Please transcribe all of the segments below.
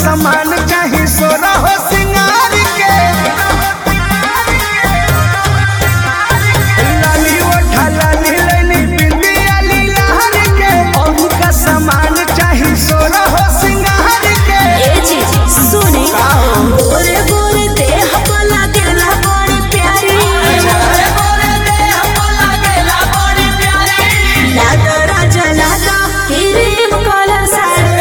सामान चाही सोना हो सिंगार के लाली ओठा लाली लैली बिंदिया लीलार के और का सामान चाही सोना हो सिंगार के ए जी सुने गोरे गोरे देह पर लागेला बड़ी प्यारी लागा राजा लागा क्रीम कलर साड़ी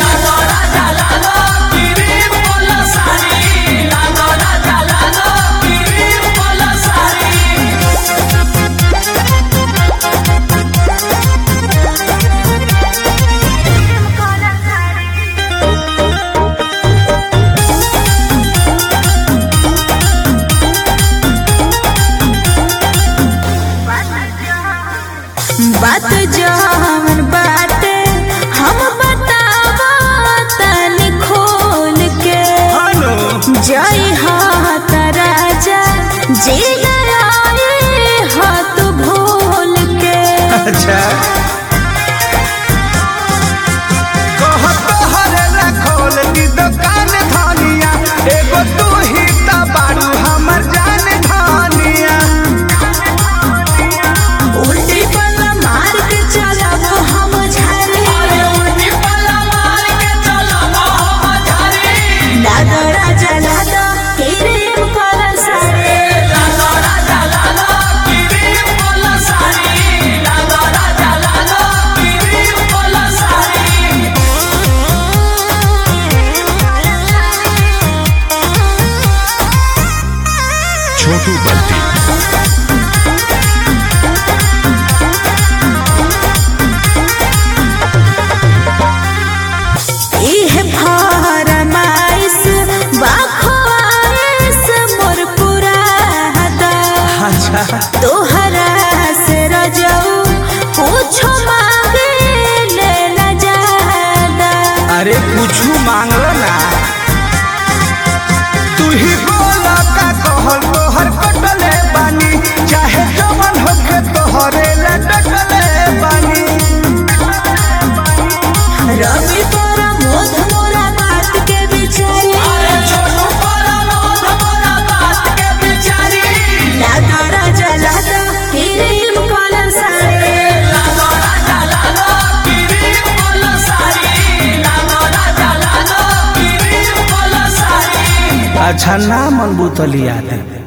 बात जवन बाटे हम बतावा तनी खोल के हेलो जय हाथ राजा जी गए हाथ भूल के अच्छा कहत हरे खोल दी दुकान धनिया एगो तू ही त बारू हमर जान धनिया उल्टी पल्ला मार के चलब हम झारे लागा राजा लागा क्रीम कलर साड़ी छोटू बल्टी इह फरमाइश बाखवाइश मोर पुरादा अच्छा तोहरा से रजऊ पूछो मांगे ले न जादा अरे कुछू मांगलो ना तू ही बोला का कहल तोहर कटले बानी चाहे जवन होके तोहरे लटकले बानी रवि तोरा मोध मोरा बात के बिचारी लागा राजा लागा क्रीम कलर साड़ी अच्छा ना मन बुतलिया दे